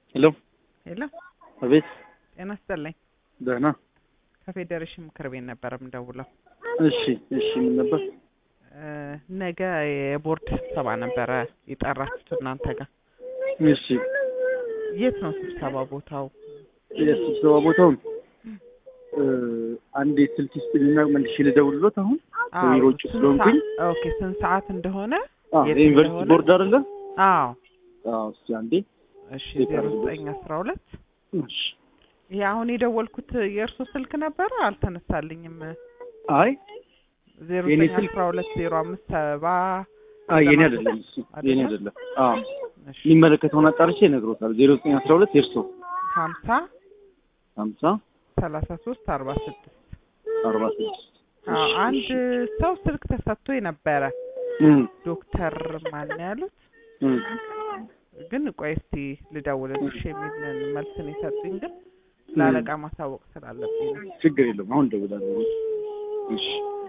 ሄሎ ሄሎ አቤት ጤና ይስጥልኝ። ደህና ከፌዴሬሽን ምክር ቤት ነበር የምደውለው። እሺ እሺ ምን ነበር እ ነገ የቦርድ ስብሰባ ነበረ የጠራችሁት እናንተ ጋር። እሺ የት ነው ስብሰባ ቦታው? የስብሰባ ቦታውን እ አንዴ ስልክ ይስጥልኝና መልሼ ልደውልሎት አሁን አዎ፣ ቢሮ ውጭ ስንት ስለሆንኩኝ ሰዓት- ኦኬ ስንት ሰዓት እንደሆነ አ የት የዩኒቨርሲቲ እንደሆነ? ቦርድ አይደለ አዎ አዎ እስኪ አንዴ እሺ የት ዜሮ አድርጎት? ዘጠኝ አስራ ሁለት እሺ ይሄ አሁን የደወልኩት የእርሶ ስልክ ነበረ አልተነሳልኝም። አይ ዜሮ የኔ ዘጠኝ ስልክ- አስራ ሁለት ዜሮ አምስት ሰባ አይ የኔ አይደለም እሱ የኔ አይደለም? አይደለም አዎ እሺ የሚመለከተውን አጣርቼ እነግሮታለሁ ዜሮ ዘጠኝ አስራ ሁለት የእርሶ ሀምሳ ሀምሳ ሰላሳ ሶስት አርባ ስድስት አርባ ስድስት አዎ አንድ ሰው ስልክ ተሰጥቶ የነበረ እም ዶክተር ማን ነው ያሉት እም ግን ቆይ እስቲ ልደውልልሽ የሚል መልስን የሰጡኝ ግን ለአለቃ ማሳወቅ ስላለብኝ ነው። ችግር የለውም አሁን እደውላለሁ እሺ